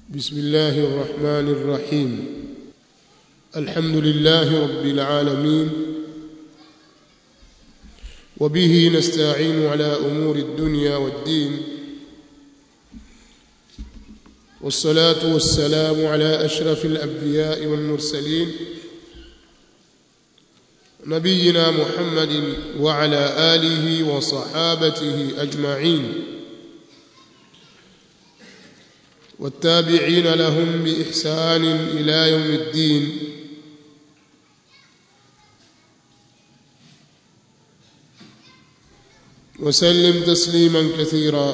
بسم الله الرحمن الرحيم الحمد لله رب العالمين وبه نستعين على امور الدنيا والدين والصلاه والسلام على اشرف الانبياء والمرسلين نبينا محمد وعلى اله وصحابته اجمعين والتابعين لهم باحسان الى يوم الدين وسلم تسليما كثيرا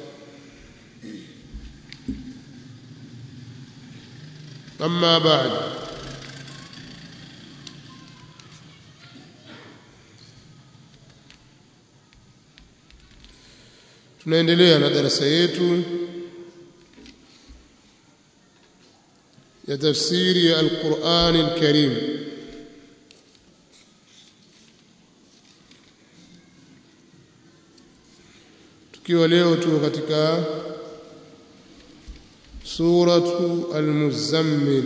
اما بعد tunaendelea na darasa yetu ya tafsiri ya Al-Qur'an Al-Karim tukiwa leo tuko katika suratu Al-Muzammil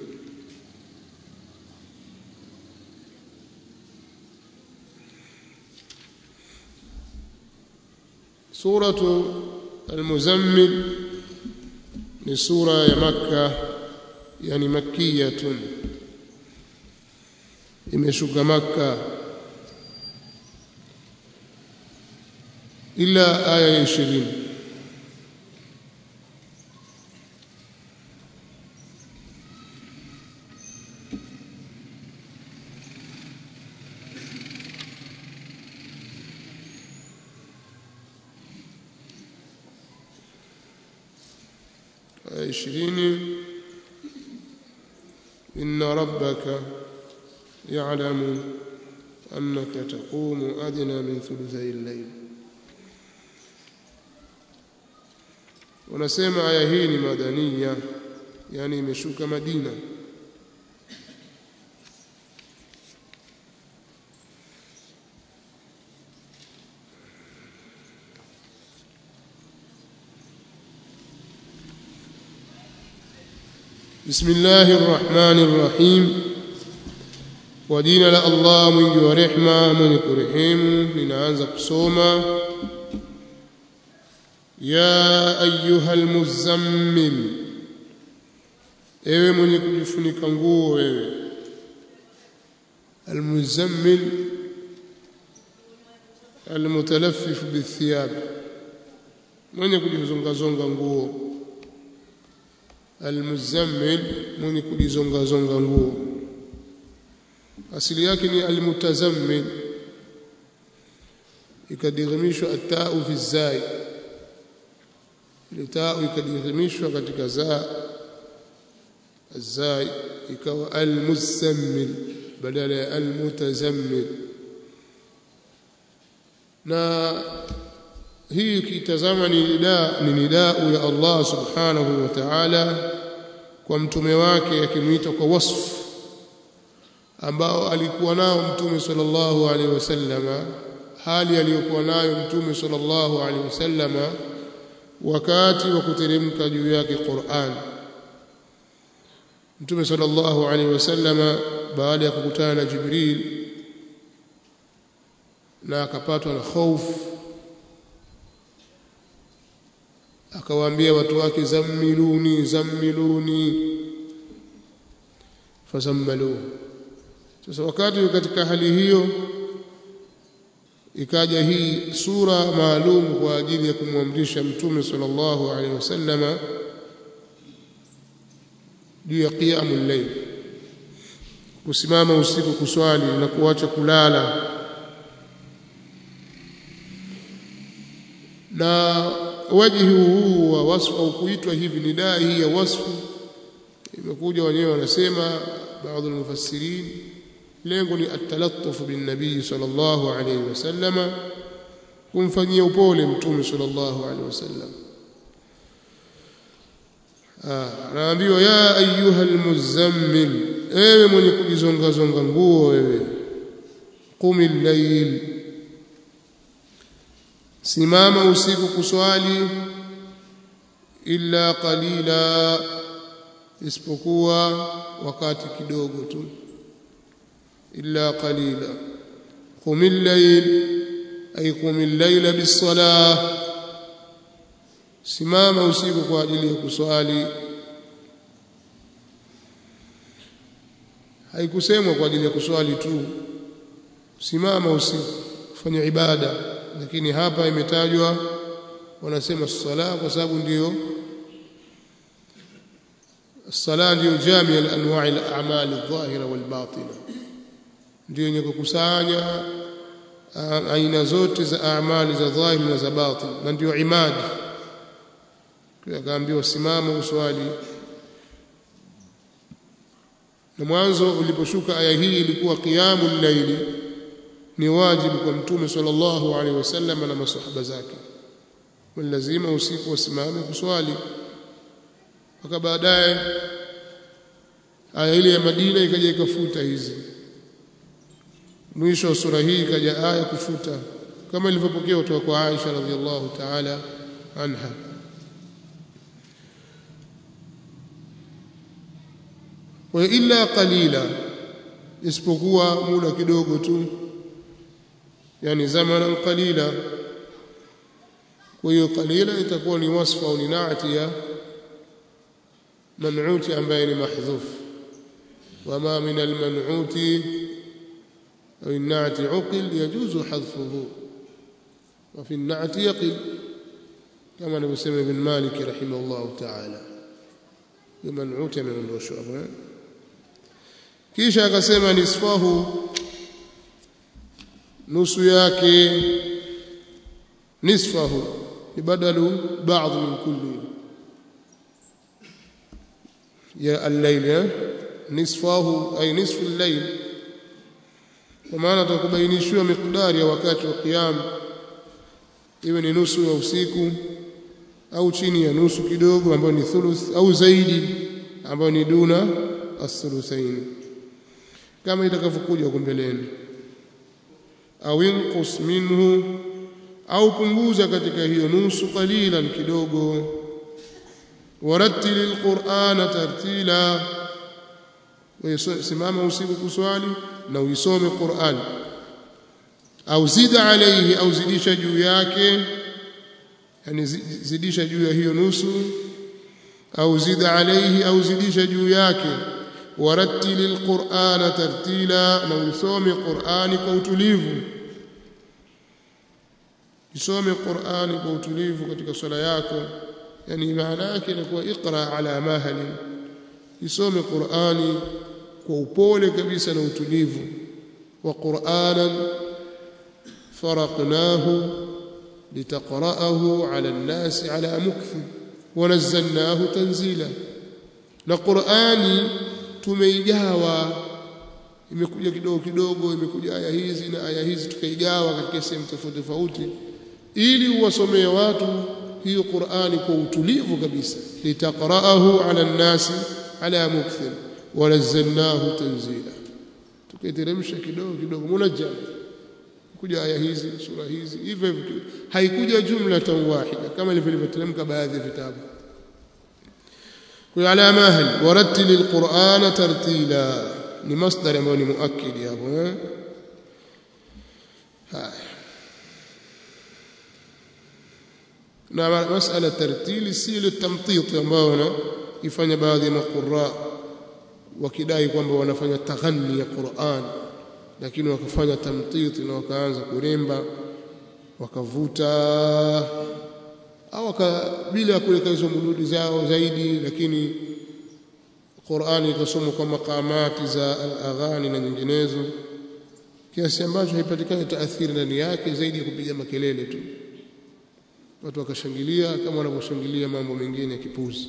suratu Al-Muzammil ni sura ya Makkah yani makkiyatun imeshuka makka ila aya ya 20 aya 20 إن ربك يعلم أنك تقوم أدنى من ثلثي الليل wanasema aya hii ni madania yani imeshuka Madina بسم الله الرحمن الرحيم ودين la Allah mwingi wa rehma mwenye kurehemu ninaanza kusoma ya ayuha almuzammil ewe mwenye kujifunika nguo wewe almuzammil almutalaffif bithiyab mwenye kujizongazonga nguo almuzammil mwenye kujizonga zonga nguo asili yake ni almutazammil ikadirhimishwa atau fi zai ile tau ikadirhimishwa katika za azai ikawa almuzammil badala ya almutazammil na hii ukitazama ni nidaa ni nidau ya Allah subhanahu wa ta'ala kwa mtume wake akimwita kwa wasfu ambao alikuwa nao mtume sallallahu alaihi wasallama hali aliyokuwa nayo mtume sallallahu alaihi wasallama wakati wa kuteremka juu yake Qur'an mtume sallallahu alaihi wasallama baada ya kukutana na Jibril na akapatwa na hofu akawaambia watu wake zammiluni zammiluni fazammaluhu sasa wakati katika hali hiyo ikaja hii sura maalum kwa ajili ya kumwamrisha mtume sallallahu alaihi wasallama juu ya qiyamul layl kusimama usiku kuswali na kuacha kulala na wajihi huu wa wasfu au kuitwa hivi ni daa hii ya wasfu imekuja wenyewe wanasema baadhi ya mufassirin lengo ni atalattuf bin nabii sallallahu alayhi wasallama kumfanyia upole mtume sallallahu alayhi wasallam anaambiwa ya ayuha almuzammil ewe mwenye kujizonga zonga nguo wewe qumil layl simama usiku kuswali illa qalila isipokuwa wakati kidogo tu illa qalila qumil layl ay qumil layla bis-salah simama usiku kwa ajili ya kuswali haikusemwa kwa ajili ya kuswali tu simama usiku fanya ibada lakini hapa imetajwa wanasema sala kwa sababu ndiyo الصلاه ndio jamii al-anwa' al-a'mal adh-dhahira wal-batina ndio yenye kukusanya aina zote za amali za dhahiri na za batin na ndio imadi kwa kaambiwa simama uswali na mwanzo uliposhuka aya hii ilikuwa qiyamul layli ni wajibu kwa mtume sallallahu alaihi wasallam na masahaba zake lazima usiku wasimame kuswali mpaka baadaye aya ile ya Madina ikaja ikafuta hizi mwisho wa sura hii ikaja aya kufuta kama ilivyopokewa kutoka kwa Aisha radhiallahu ta'ala anha wa illa qalila isipokuwa muda kidogo tu yani zamanan qalila kwa hiyo qalila itakuwa ni wasfa au ni naati ya منعوت ambaye محذوف وما من المنعوت أو النعت عقل يجوز حذفه وفي النعت يقل كما نسمى ابن مالك رحمه الله تعالى المنعوت من الرشوة kisha akasema nisfahu nusu yake nisfahu ni badalu baadhi min kulli يا الليل نصفه أي نصف الليل ومعنى تكبينishwa miqdari ya wakati wa qiyam iwe ni nusu ya usiku au chini ya nusu kidogo ambayo ni thuluth au zaidi ambayo ni duna as-thuluthain kama itakavyokuja huko mbeleni au inqus minhu au punguza katika hiyo nusu qalilan kidogo warattil alqur'ana tartila simama usiku kuswali na uisome Qur'an au zida alayhi au zidisha juu yake yani zidisha juu ya hiyo nusu au zida alayhi au zidisha juu yake warattil alqur'ana tartila na usome Qur'ani kwa utulivu isome Qur'ani kwa utulivu katika swala yako yani maana yake inakuwa iqra ala mahali isome Qur'ani kwa upole kabisa na utulivu wa Qur'anan faraqnahu litaqra'ahu ala an-nas ala mukth wa nazzalnahu tanzila na Qur'ani tumeigawa imekuja kidogo kidogo imekuja aya hizi na aya hizi tukaigawa katika sehemu tofauti tofauti ili uwasomee watu hiyo Qur'ani kwa utulivu kabisa litaqra'ahu 'ala an-nasi 'ala mukthir wa nazzalnahu tanzila tukaiteremsha kidogo kidogo munajjam kuja aya hizi sura hizi hivyo hivyo haikuja jumla wahida kama ilivyoteremka baadhi ya vitabu kwa ala mahal warattil al-Qur'ana tartila ni masdar ambayo ni muakkid hapo eh haya na masala tartili si ile tamtit ambayo wanaifanya baadhi ya maqurra wakidai kwamba wanafanya taghanni ya Qur'an lakini wakafanya tamtit na wakaanza kuremba wakavuta au bila kuweka hizo mududi zao zaidi lakini Qur'ani ikasomwa kwa makamati za al-aghani na nyinginezo kiasi ambacho haipatikani taathiri ndani yake zaidi ya kupiga makelele tu watu wakashangilia kama wanavyoshangilia mambo mengine ya kipuzi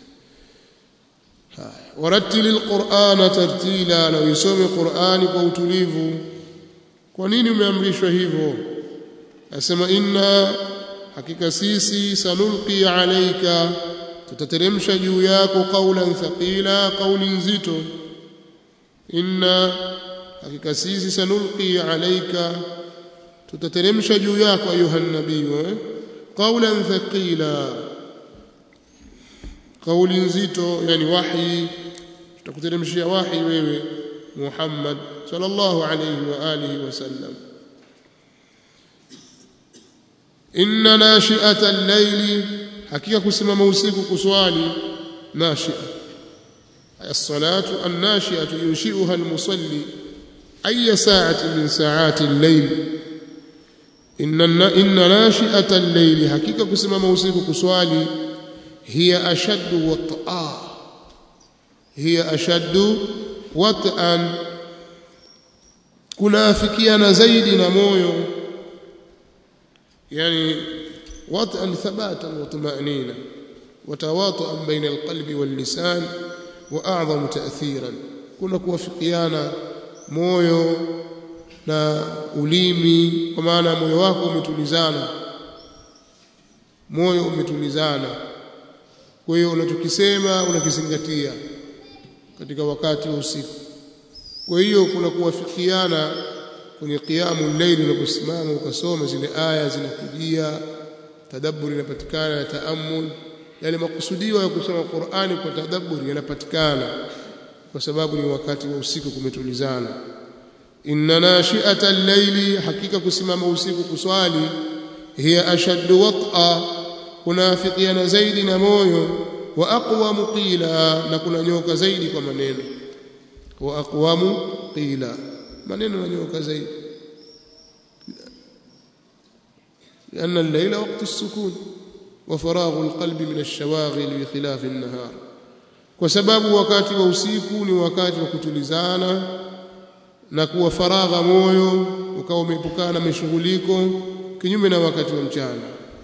haya warattil alqur'ana tartila na usome qur'ani kwa utulivu kwa nini umeamrishwa hivyo asema inna hakika sisi sanulqi alayka tutateremsha juu yako qawlan thaqila qawli nzito inna hakika sisi sanulqi alayka tutateremsha juu yako ayuha nabii eh? قولا ثقيلا kauli nzito yani wahi tutakuteremshia wahi wewe Muhammad sallallahu alayhi wa alihi wasallam inna nashi'ata al-layli hakika kusimama usiku kuswali nashi'a الصلاة الناشئة ينشئها المصلي أي ساعة من ساعات الليل إن إن ناشئة الليل حقيقة كسمة موسيقى كسوالي هي أشد وطئا هي أشد وطئا كنافكيانا زيد نمويو يعني وطئا ثباتا وطمأنينة وتواطؤا بين القلب واللسان واعظم تاثيرا kuna kuwafikiana moyo na ulimi kwa maana moyo wako umetulizana moyo umetulizana kwa hiyo unachokisema unakizingatia katika wakati wa usiku kwa hiyo kuna kuwafikiana kwenye qiyamu layli unaposimama ukasoma zile aya zinakujia tadabburi inapatikana ya taammul yale makusudio ya kusoma Qur'ani kwa tadabburi yanapatikana kwa sababu ni wakati wa usiku kumetulizana inna nashi'ata al-layli hakika kusimama usiku kuswali hiya ashaddu wat'a kunafikiana zaidi na moyo wa aqwamu qila na kuna nyoka zaidi kwa maneno wa aqwamu qila maneno na nyoka zaidi لأن الليل وقت السكون وفراغ القلب من الشواغل بخلاف النهار وسبب wakati wa usiku ni wakati wa kutulizana na kuwa faragha moyo ukawa umeepukana na mishughuliko kinyume na wakati wa mchana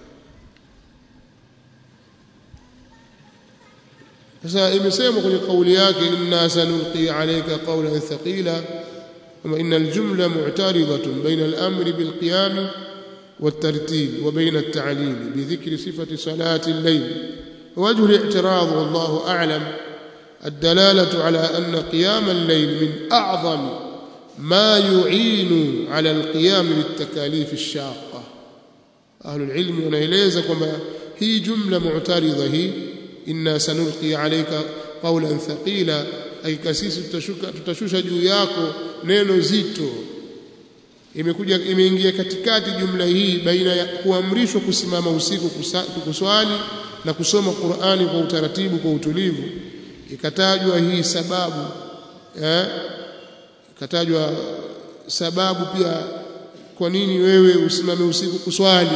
sasa imesemwa kwenye kauli yake inna sanulqi alayka qawlan thaqila kama inna aljumla mu'taridatun bayna al-amri bil-qiyam والترتيب وبين التعليل بذكر صفة صلاة الليل وجه الاعتراض والله أعلم الدلالة على أن قيام الليل من أعظم ما يعين على القيام بالتكاليف الشاقة أهل العلم ونيليزا كما هي جملة معترضة هي إنا سنلقي عليك قولا ثقيلا أي كسيس تتشوش جوياكو نينو زيتو imekuja imeingia katikati jumla hii baina ya kuamrishwa kusimama usiku kuswali na kusoma Qur'ani kwa utaratibu kwa utulivu ikatajwa hii sababu eh ikatajwa sababu pia kwa nini wewe usimame usiku kuswali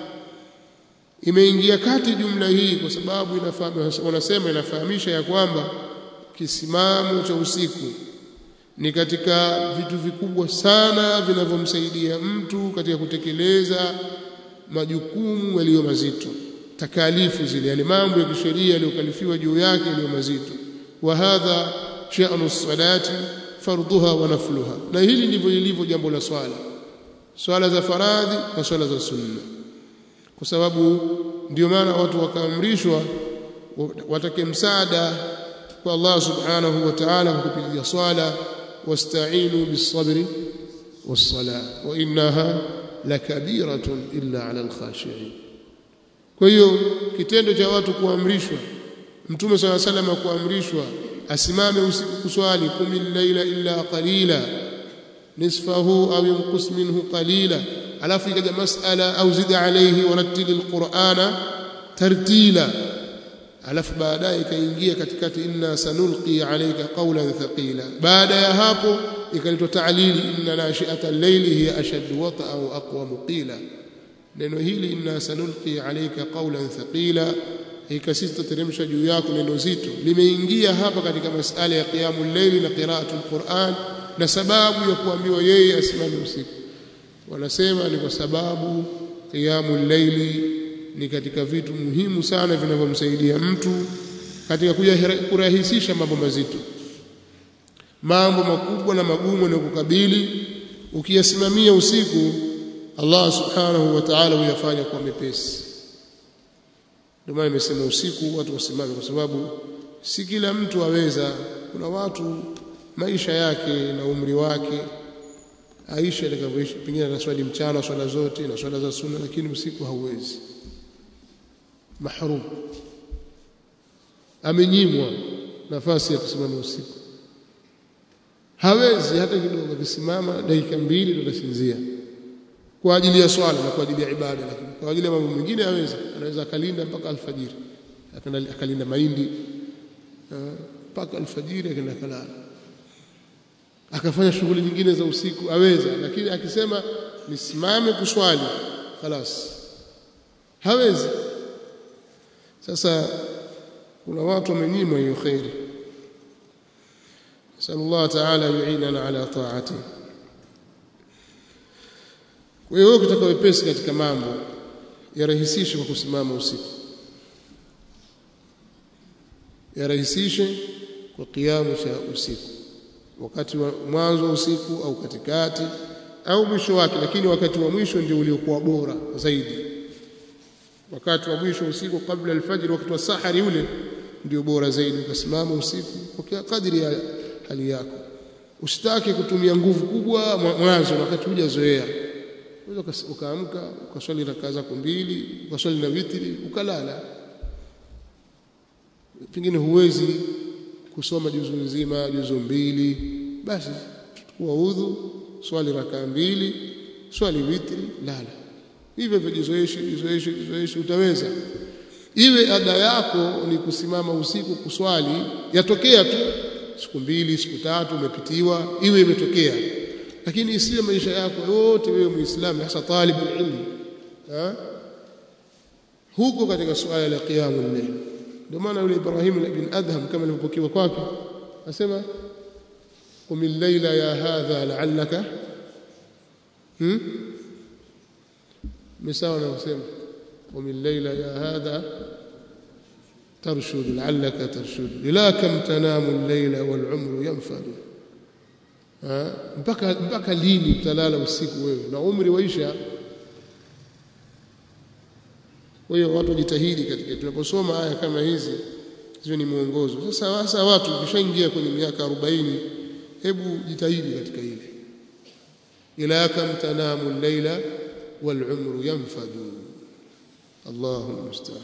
imeingia kati jumla hii kwa sababu inafahamu wanasema inafahamisha ya kwamba kisimamo cha usiku ni katika vitu vikubwa sana vinavyomsaidia mtu katika kutekeleza majukumu yaliyo mazito takalifu zile yani mambo ya kisheria yaliyokalifiwa juu yake yaliyo mazito wa hadha sha'nu salati fardhuha wa nafluha na hili ndivyo lilivyo jambo la swala swala za faradhi na swala za sunna kwa sababu ndio maana watu wakaamrishwa watake msaada kwa Allah subhanahu wa ta'ala kwa kupitia swala واستعينوا بالصبر والصلاة وإنها لكبيرة إلا على الخاشعين kwa hiyo kitendo cha watu kuamrishwa mtume swalla sallam kuamrishwa asimame usiku kuswali kumi laila illa qalila nisfahu au yunqus minhu qalila alafu ikaja masala au zida alayhi warattil alqur'ana tartila alafu baadaye ikaingia katikati inna sanulqi alayka qawlan thaqila baada ya hapo ikaletwa ta'lili inna nashi'ata al-layli hiya ashaddu wat'a wa aqwamu qila neno hili inna sanulqi alayka qawlan thaqila ikasista teremsha juu yako neno zito limeingia hapa katika masala ya qiyamul layli na qira'atul Qur'an na sababu ya kuambiwa yeye asimame usiku wanasema ni kwa sababu qiyamul layli ni katika vitu muhimu sana vinavyomsaidia mtu katika kurahisisha mambo mazito mambo makubwa na magumu yanayokukabili ukiyasimamia usiku Allah subhanahu wa ta'ala huyafanya kwa mepesi ndio maana nimesema usiku watu wasimame kwa sababu si kila mtu aweza kuna watu maisha yake na umri wake Aisha atakavyoishi pengine anaswali mchana swala zote na swala za sunna lakini usiku hauwezi mahrum amenyimwa nafasi ya kusimama usiku hawezi hata kidogo akisimama dakika mbili ndo atasinzia kwa ajili ya swala na kwa ajili ya ibada lakini kwa ajili ya mambo mengine hawezi anaweza akalinda mpaka alfajiri akalinda mahindi mpaka alfajiri akaenda kalala akafanya shughuli nyingine za usiku aweza lakini akisema nisimame kuswali خلاص hawezi sasa kuna watu wamenyimwa hiyo khairi sallallahu ta'ala yu'inana ala ta'ati kwa hiyo ukitaka wepesi katika mambo yarahisishe kwa kusimama usiku yarahisishe kwa kiamu cha usiku wakati wa mwanzo wa usiku au katikati au mwisho wake lakini wakati wa mwisho ndio uliokuwa bora zaidi wakati wa mwisho usiku kabla alfajr wakati wa sahari ule ndio bora zaidi ukasimama usiku kwa kadri ya hali yako usitaki kutumia nguvu kubwa mwanzo wakati hujazoea unaweza ukaamka ukaswali rakaa zako mbili ukaswali na witri ukalala pengine huwezi kusoma juzu nzima juzu mbili basi chukua udhu swali rakaa mbili swali witri lala hivyo hivyo jizoeshe jizoeshe jizoeshe utaweza iwe ada yako ni kusimama usiku kuswali yatokea tu siku mbili siku tatu umepitiwa iwe imetokea lakini isiwe maisha yako yote wewe muislamu hasa talibul ilm huko katika suala la qiyamul layl ndio maana yule Ibrahim ibn Adham kama alivyopokewa kwake asema qum al-layla ya hadha la'allaka hmm misawa na kusema qum al-layla ya hadha ترشد لعلك ترشد لا كم تنام الليل والعمر ينفد mpaka mpaka lini utalala usiku wewe na umri waisha kwa hiyo watu wajitahidi katika tunaposoma aya kama hizi hizo ni mwongozo sasa sasa watu ukishaingia kwenye miaka 40 hebu jitahidi katika hili ila kam tanamu al-laila wal umru yanfadu Allahu musta'an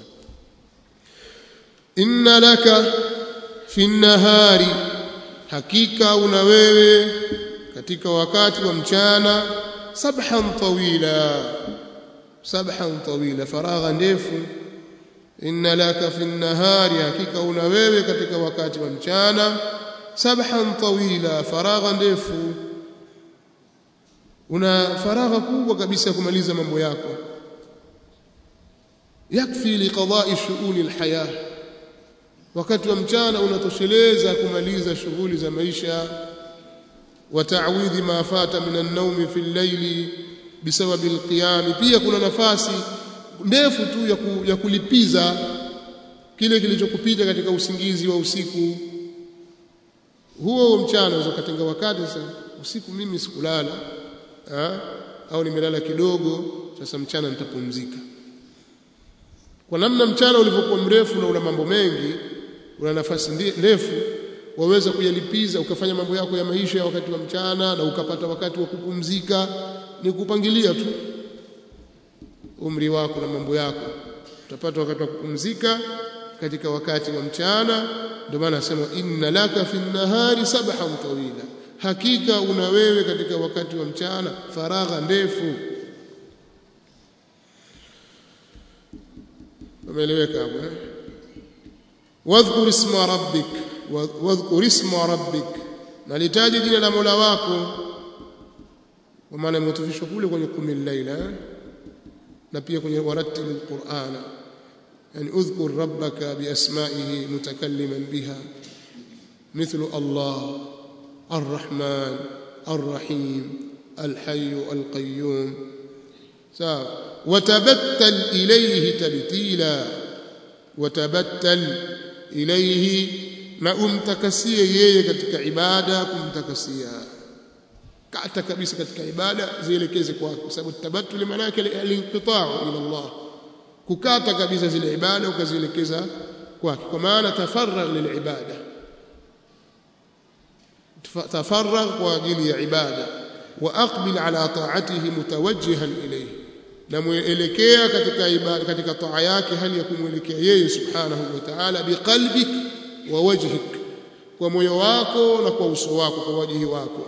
inna laka fi nahari hakika una wewe katika wakati wa mchana sabhan tawila sabhan tawila faragha ndefu inna laka fi nahari hakika una wewe katika wakati wa mchana sabhan tawila faragha ndefu una faragha kubwa kabisa kumaliza mambo yako yakfi liqada'i shu'uni alhayah wakati wa mchana unatosheleza kumaliza shughuli za maisha wa ta'widhi ma fata min an-nawmi fi al-layli bisababi al-qiyam pia kuna nafasi ndefu tu ya, ku, ya kulipiza kile kilichokupita katika usingizi wa usiku huo mchana unaweza kutenga wakati sasa usiku mimi sikulala ha? au nimelala kidogo sasa mchana nitapumzika kwa namna mchana ulivyokuwa mrefu na una mambo mengi una nafasi ndefu waweza kuyalipiza ukafanya mambo yako ya maisha ya wakati wa mchana na ukapata wakati wa kupumzika ni kupangilia tu umri wako na mambo yako utapata wakati wa kupumzika katika wakati wa mchana ndio maana nasema inna laka fi nahari sabhan tawila hakika una wewe katika wakati wa mchana faragha ndefu umeeleweka hapo eh wadhkur isma rabbik wadhkur isma rabbik nalitaji jina la Mola wako kwa maana imetufishwa kule kwenye kumi laila na pia kwenye warattil alqur'ana yani udhkur rabbaka biasma'ihi mutakalliman biha مثل الله الرحمن الرحيم الحي القيوم وتبتل إليه تبتيلا وتبتل إليه na umtakasie yeye katika ibada kumtakasia kata kabisa katika ibada zielekeze kwake kwa sababu tabattul maana yake al-inqita'u ila Allah kukata kabisa zile ibada ukazielekeza kwake kwa maana tafarragh lilibada tafarragh kwa ajili ya ibada wa aqbil ala ta'atihi mutawajjihan ilayhi na muelekea katika ibada katika taa yake hali ya kumwelekea yeye subhanahu wa ta'ala biqalbik wa wajhik kwa moyo wako na kwa uso wako kwa wajihi wako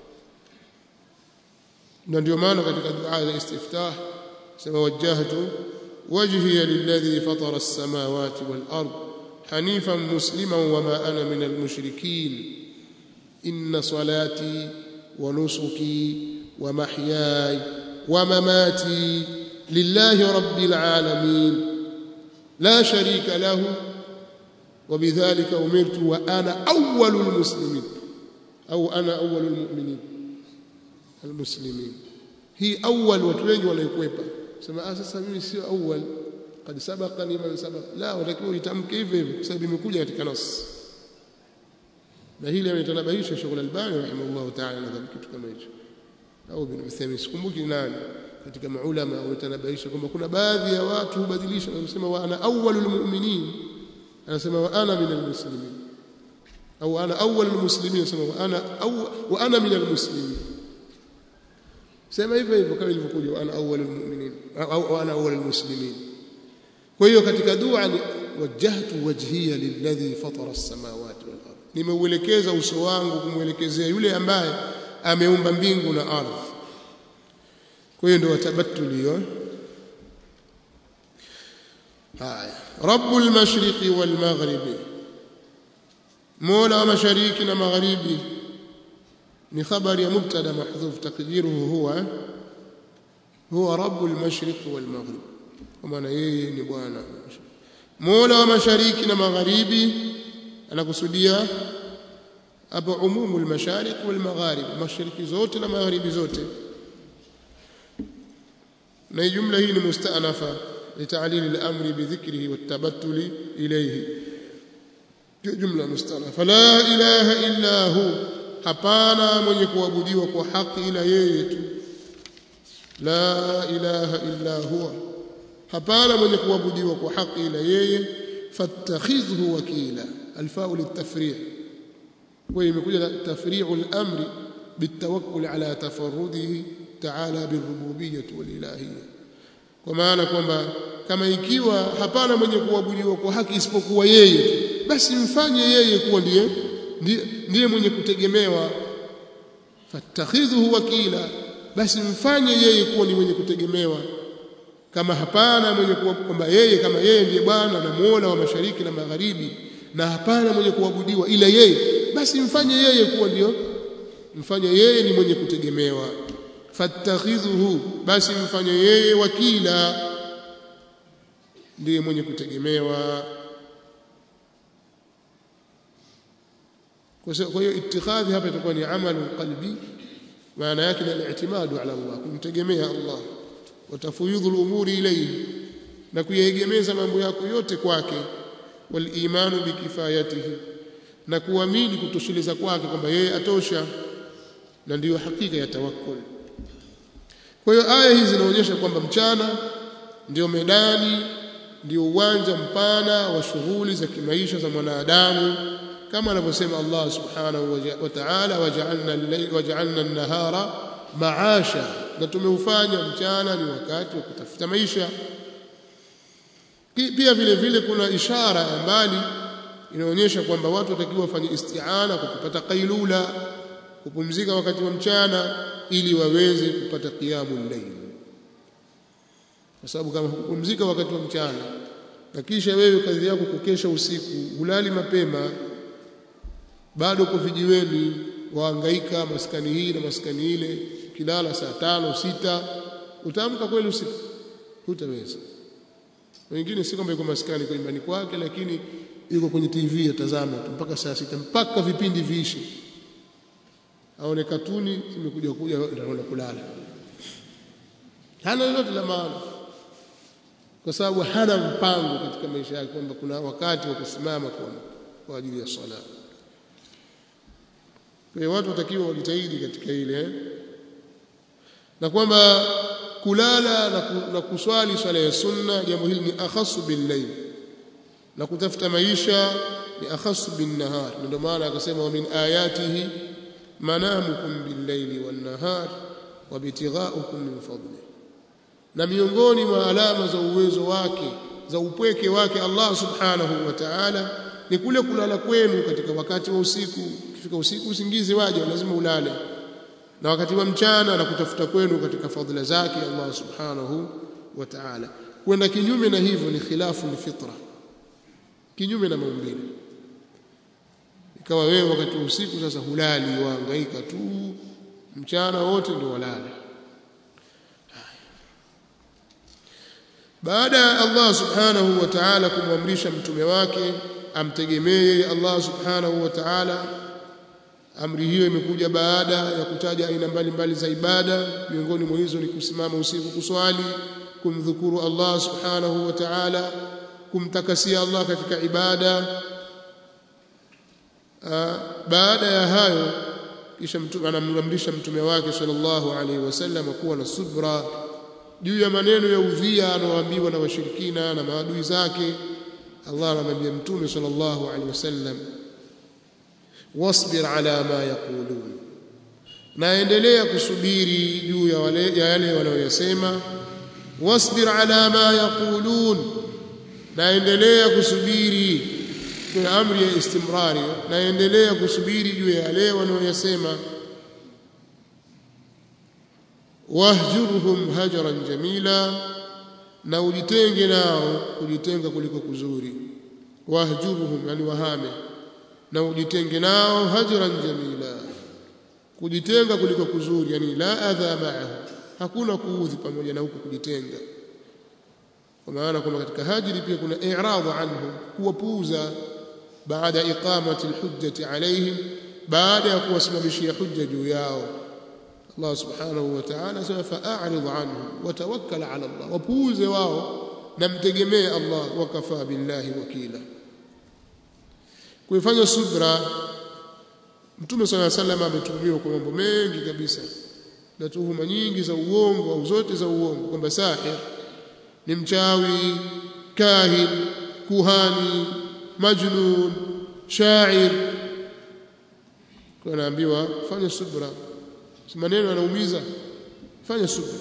na ndio maana katika dua ya istiftah sema wajjahtu wajhiya lilladhi fatara as-samawati wal ard hanifan musliman wama ana min al-mushrikeen inna salati wa nusuki wa mahyaya wa mamati lillahi rabbil alamin la sharika lahu وبذلك أمرت وأنا أول المسلمين أو أنا أول المؤمنين المسلمين هي أول وتوجه ولا يكويبا سما أساسا mimi sio أول قد سبقني من سبق لا ولكن uitamke hivyo hivyo kwa sababu imekuja katika nas na hili ametanabahisha Sheikh Al-Albani rahimahullah ta'ala nadhani kitu kama hicho au bin Uthaymeen sikumbuki nani katika maulama wametanabahisha kwamba kuna baadhi ya watu hubadilisha na kusema wa ana awwalul mu'minin anasema wa ana min almuslimin au ana awwal almuslimin anasema wa ana aw wa ana min almuslimin sema hivyo hivyo kama ilivyokuja wa ana awwal almu'minin au ana awwal almuslimin kwa hiyo katika dua ni wajjahtu wajhiya lilladhi fatara as-samawati wal ardh nimeuelekeza uso wangu kumwelekezea yule ambaye ameumba mbingu na ardhi kwa hiyo ndio watabatuli hiyo haya rabbul mashriqi wal maghribi mola wa mashariki na magharibi ni khabari ya mubtada mahdhuf taqdiruhu huwa huwa rabbul mashriqi wal maghrib kwa maana yeye ni bwana mola wa mashariki na magharibi anakusudia hapa umumu al-mashariq wal magharib mashariki zote na magharibi zote na jumla hii ni mustanafa لتعليل الأمر بذكره والتبتل إليه جملة مستأنفة لا إله إلا هو hapana mwenye kuabudiwa kwa haki ila yeye tu la ilaha illa huwa hapana mwenye kuabudiwa kwa haki ila yeye fattakhidhhu wakila alfau litafri' kwa imekuja tafri'u al-amri bitawakkul ala tafarrudihi ta'ala birububiyyah wal ilahiyyah kwa maana kwamba kama ikiwa hapana mwenye kuabudiwa kwa haki isipokuwa yeye basi mfanye yeye kuwa ndiye ndiye, ndiye mwenye kutegemewa fattakhidhuhu wakila basi mfanye yeye kuwa ni mwenye kutegemewa kama hapana mwenye kwamba yeye kama yeye ndiye bwana na muola wa mashariki na magharibi na hapana mwenye kuabudiwa ila yeye basi mfanye yeye kuwa ndio mfanye yeye ni mwenye kutegemewa fattakhidhuhu basi mfanye yeye wakila ndiye mwenye kutegemewa kwa hiyo ittikhadhi hapa itakuwa ni amalu qalbi maana yake ni al-i'timadu ala Allah kumtegemea Allah watafuyudhu al-umuri ilayhi na kuyaegemeza mambo yako yote kwake wal imanu bikifayatihi na kuamini kutosheleza kwake kwamba yeye atosha na ndiyo hakika ya tawakkul kwa hiyo aya hizi zinaonyesha kwamba mchana ndio medani ndio uwanja mpana wa shughuli za kimaisha za mwanadamu kama anavyosema Allah subhanahu wa ta'ala waja'alna al-layla waja'alna an-nahara ma'asha na tumeufanya mchana ni wakati wa kutafuta maisha pia vile vile kuna ishara ya mbali inaonyesha kwamba watu watakiwa wafanye isti'ana kwa kupata kailula kupumzika wakati wa mchana ili waweze kupata qiyamul layl kwa sababu kama hukupumzika wakati wa mchana na kisha wewe kazi yako kukesha usiku hulali mapema bado uko vijiweni waangaika maskani hii na maskani ile kilala saa tano sita utaamka kweli usiku hutaweza wengine si kwamba yuko maskani kwa nyumbani kwake lakini yuko kwenye TV atazama mpaka saa sita mpaka vipindi viishi aone katuni zimekuja kuja anaenda kulala hana lolote la maana kwa sababu hana mpango katika maisha yake kwamba kuna wakati wa kusimama kwa kwa ajili ya sala kwa hiyo watu watakiwa wajitahidi katika ile na kwamba kulala na, ku, na kuswali swala ya sunna jambo hili ni akhasu bil na kutafuta maisha ni akhasu bin nahar ndio maana akasema wa min ayatihi manamukum bil-laili wan-nahar wa bitighaukum min fadli na miongoni mwa alama za uwezo wake za upweke wake Allah subhanahu wa ta'ala ni kule kulala kwenu katika wakati wa usiku ukifika usiku usingizi waje lazima ulale na wakati wa mchana na kutafuta kwenu katika fadhila zake Allah subhanahu wa ta'ala kwenda kinyume na hivyo ni khilafu ni fitra kinyume na maumbile ikawa wewe wakati wa usiku sasa hulali waangaika tu mchana wote ndio walala baada ya Allah subhanahu wa ta'ala kumwamrisha mtume wake amtegemee Allah subhanahu wa ta'ala amri hiyo imekuja baada ya kutaja aina mbalimbali za ibada miongoni mwa hizo ni kusimama usiku kuswali kumdhukuru Allah subhanahu wa ta'ala kumtakasia Allah katika ibada baada ya hayo kisha mtume anamamrisha mtume wake sallallahu alaihi wasallam kuwa na subra juu ya maneno ya udhia anaoambiwa na washirikina na maadui zake Allah anamwambia mtume sallallahu alaihi wasallam wasbir ala ma yaqulun naendelea kusubiri juu ya wale ya yale wanayoyasema wasbir ala ma yaqulun naendelea kusubiri kwa amri ya istimrari naendelea kusubiri juu ya yale wanayoyasema wahjurhum hajran jamila na ujitenge nao kujitenga kuliko kuzuri wahjurhum yani wahame na ujitenge nao hajran jamila kujitenga kuliko kuzuri yani la adha ma'ahu hakuna kuudhi pamoja na huko kujitenga kwa maana kwamba katika hajri pia kuna i'rad anhu kuwapuuza baada iqamati alhujjati alaihim baada ya kuwasimamishia hujja juu yao Allah subhanahu wa ta'ala sema fa'arid anhu wa tawakkal ala Allah wapuuze wao na mtegemee Allah wakafa billahi wakila kuifanya subra Mtume صلى الله عليه وسلم ametuhumiwa kwa mambo mengi kabisa na tuhuma nyingi za uongo au zote za uongo kwamba sahir ni mchawi kahin kuhani majnun shair kwa naambiwa fanya subra si maneno yanaumiza fanya subra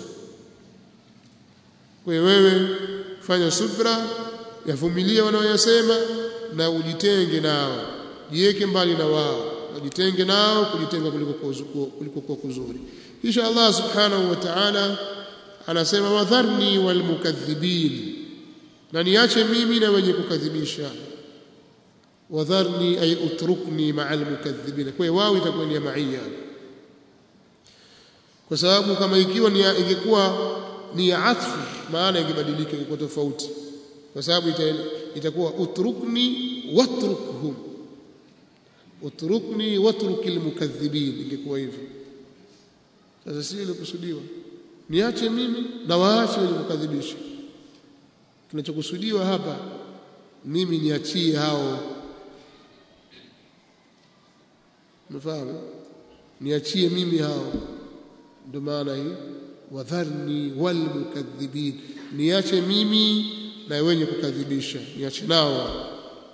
kwa wewe fanya subra yavumilia wanaoyasema na ujitenge nao jiweke mbali na wao ujitenge nao kujitenga kuliko kuliko kwa kuzuri kisha Allah subhanahu wa ta'ala anasema wadharni walmukaththibin na niache mimi na wenye kukadhibisha wadharni ay utrukni ma'a almukaththibin kwa hiyo wao itakuwa ni maia kwa sababu kama ikiwa ni ingekuwa ni ya atfu maana ingebadilika ingekuwa tofauti kwa sababu itakuwa utrukni watrukhum utrukni watruk almukaththibin ingekuwa hivyo sasa sio ile kusudiwa niache mimi na waache wenye kukadhibisha kinachokusudiwa hapa mimi niachie hao mfahamu niachie mimi hao ndio maana hii wadharni walmukaththibin niache mimi na wenye kukadhibisha niache nao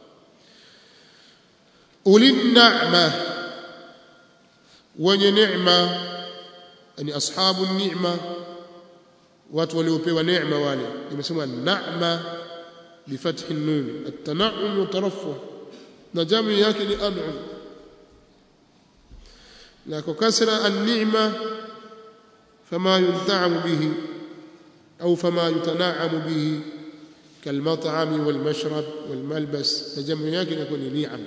ulin na'ma wenye neema yani ashabu ni'ma watu waliopewa neema wale nimesema na'ma bifathi nun at-tan'um wa tarafuh na jamu yake ni an'um na kwa kasra an-ni'ma fama yunta'amu bihi au fama yutana'amu bihi كالمطعم والمشرب والملبس نجم yake inakuwa ni ni'am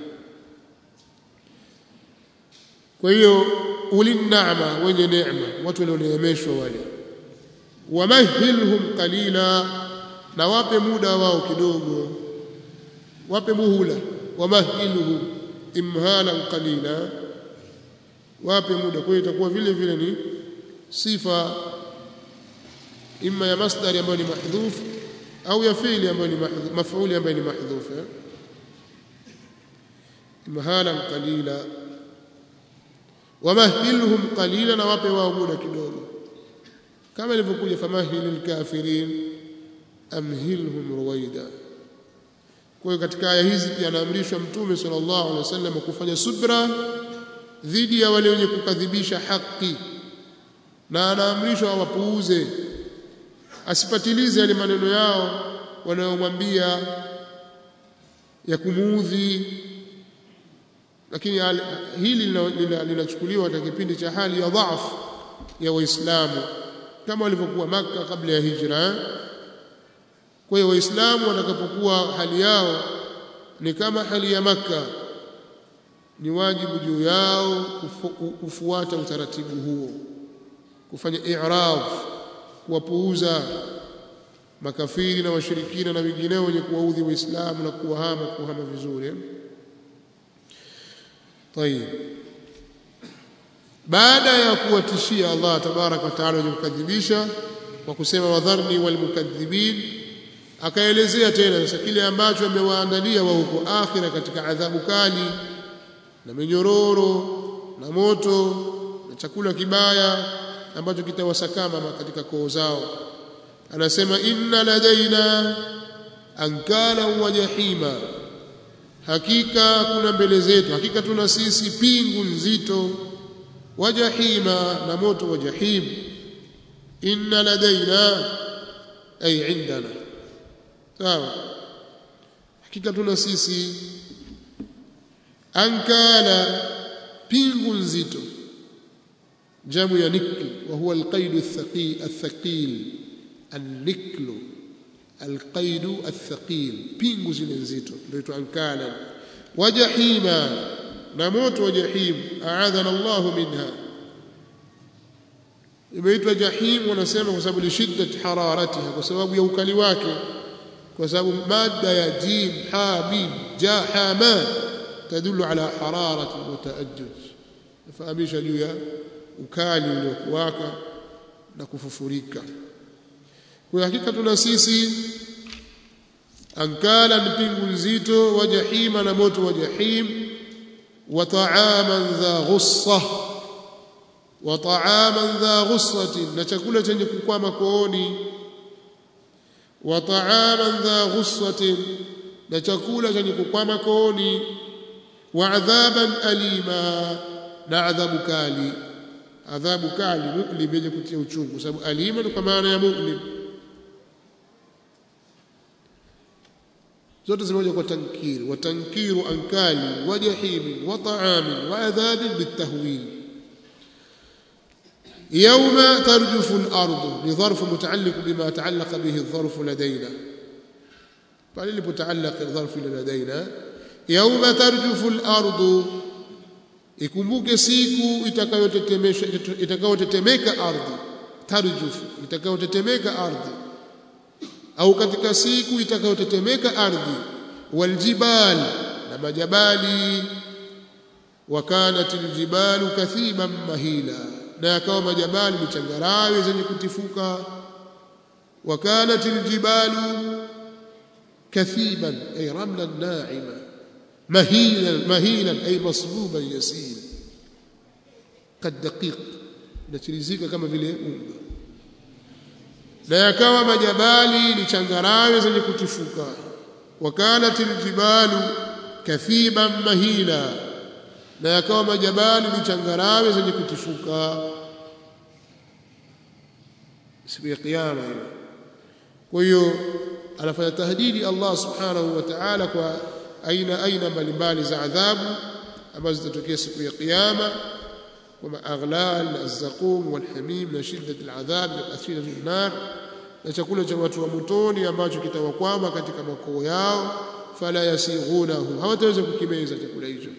kwa hiyo ulinama wenye neema watu walioneemeshwa wale wamahilhum qalila na wape muda wao kidogo wape muhula wamahilhum imhalan qalila wape muda kwa hiyo itakuwa vile vile ni sifa imma ya masdari ambayo ni mahdhuf au ya fiili ambayo ni maf'uli ambayo ni mahdhuf imhalan qalila wamahilhum qalila na wape wao muda kidogo kama ilivyokuja famahilil kafirin amhilhum ruwaida kwa hiyo katika aya hizi pia anaamrishwa mtume sallallahu alaihi wasallam kufanya subra dhidi ya wale wenye kukadhibisha haki na anaamrishwa wapuuze asipatilize yale maneno yao wanayomwambia ya kumuudhi lakini hili linachukuliwa katika kipindi cha hali ya dhaifu ya waislamu kama walivyokuwa maka kabla ya hijra kwa hiyo waislamu watakapokuwa hali yao ni kama hali ya maka ni wajibu juu yao kufu, kufuata utaratibu huo kufanya i'rad kuwapuuza makafiri na washirikina na wengineo wenye kuwaudhi waislamu na kuwahama kuhama vizuri طيب baada ya kuwatishia Allah tabarak wa taala wenye kukadhibisha kwa kusema wadharni walmukadhibin akaelezea tena sasa kile ambacho amewaandalia wa huko akhira katika adhabu kali na minyororo na moto na chakula kibaya ambacho kitawasakama katika koo zao anasema inna ladaina ankala wa jahima hakika kuna mbele zetu hakika tuna sisi pingu nzito wa jahima na moto wa jahim inna ladaina ay indana sawa hakika tuna sisi ankala pingu nzito jamu ya nikl wa huwa alqaid athaqil athaqil النكل القيد الثقيل pingu zile nzito ndio ankala wajahima na moto wa jahim aadhana Allah minha imeitwa jahim wanasema kwa sababu lishiddati hararatiha kwa sababu ya ukali wake kwa sababu mada ya jim ha mim ja ha ma tadullu ala hararati wa taajjud fahamisha juu ya ukali uliokuwaka na kufufurika kwa hakika tuna sisi ankala ni pingu nzito wa jahima na moto wa jahim wa ta'aman dha ghussa wa ta'aman dha ghussatin na chakula chenye kukwama kooni wa ta'aman dha ghussatin na chakula chenye kukwama kooni wa adhaban alima na adhabu kali adhabu kali mu'lim yenye kutia uchungu sababu alima ni kwa maana ya mu'lim zote zimekuja kwa tankiri wa tankiru ankali wa jahim wa ta'am wa adhab bitahwil يوم ترجف الأرض لظرف متعلق بما تعلق به الظرف لدينا فللي متعلق الظرف لدينا يوم ترجف الأرض ikumbuke siku itakayotetemesha itakayotetemeka ardhi tarjufu itakayotetemeka ardhi au katika siku itakayotetemeka ardhi waljibal na majabali wakanat aljibalu kathiban mahila na yakawa majabali ni changarawe zenye kutifuka wakanat aljibalu kathiban ay ramlan na'ima mahilan mahilan ay masbuban yasil kadaqiq inachirizika kama vile unga na yakawa majabali ni changarawe zenye kutifuka wakanat aljibalu kathiban mahila na yakawa majabali ni changarawe zenye kutifuka siku ya kiyama hiyo kwa hiyo anafanya tahdidi Allah subhanahu wa ta'ala kwa aina aina mbalimbali za adhabu ambazo zitatokea siku ya kiyama kama aghlal az-zaqum wal-hamim na shiddat al-adhab na asila an-nar na chakula cha watu wa motoni ambacho kitawakwama katika makoo yao fala yasighunahu hawataweza kukimeza chakula hicho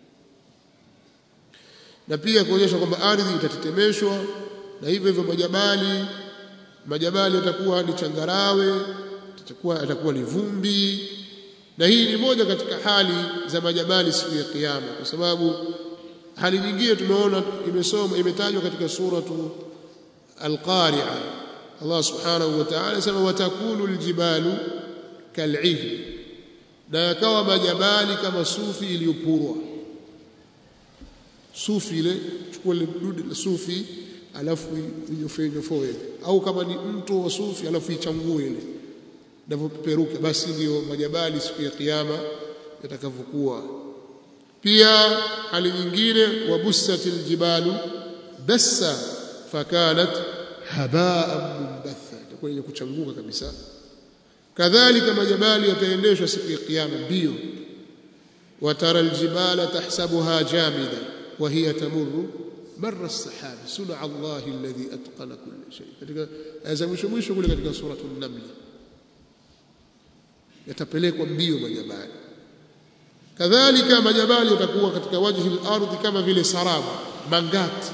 na pia kuonyesha kwamba ardhi itatetemeshwa na hivyo hivyo majabali majabali yatakuwa ni changarawe yatakuwa yatakuwa ni vumbi na hii ni moja katika hali za majabali siku ya kiyama kwa sababu hali nyingine tumeona imesoma imetajwa katika suratu al-qari'a Allah subhanahu wa ta'ala anasema watakunu aljibalu kal'ih na yakawa majabali kama sufi iliyopurwa sufi ile chukua ile dude la sufi alafu inyofoe inyofoe au kama ni mto wa sufi alafu ichangue ile ndivyopeperuka basi ndio majabali siku ya kiyama yatakavyokuwa pia hali nyingine wabussatil jibalu bassa fakanat habaan mumbatha itakuwa yenye kuchanguka kabisa kadhalika majabali yataendeshwa siku ya kiyama mbio watara aljibala tahsabuha jamida wa hiya tamurru marra as-sahab sun'a Allah alladhi atqana kull shay katika aya mwisho mwisho kule katika suratul naml yatapelekwa mbio majabali kadhalika majabali yatakuwa katika wajhi al-ardhi kama vile sarabu mangati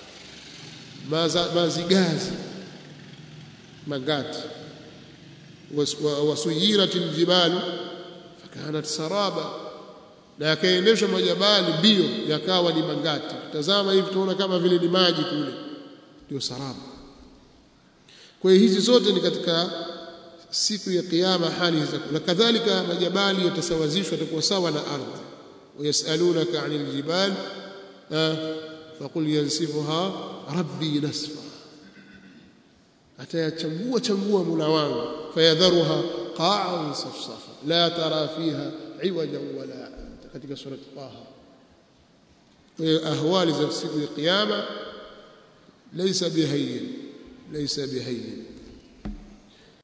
mazigazi mangati wasuyirat aljibalu fakanat saraba na yakaendeshwa majabali mbio yakawa ni mangati tazama hivi tunaona kama vile ni maji kule ndio saraba kwa hiyo hizi zote ni katika siku ya kiyama hali hizo na kadhalika majabali yatasawazishwa yatakuwa sawa na ardhi wayasalunaka anil jibal faqul yansifuha rabbi nasfa atayachambua chambua mula wangu fayadharuha qa'an safsafa la tara fiha iwaja wala amta katika sura Taha kwa hiyo ahwali za siku ya kiyama laysa bihayyin laysa bihayyin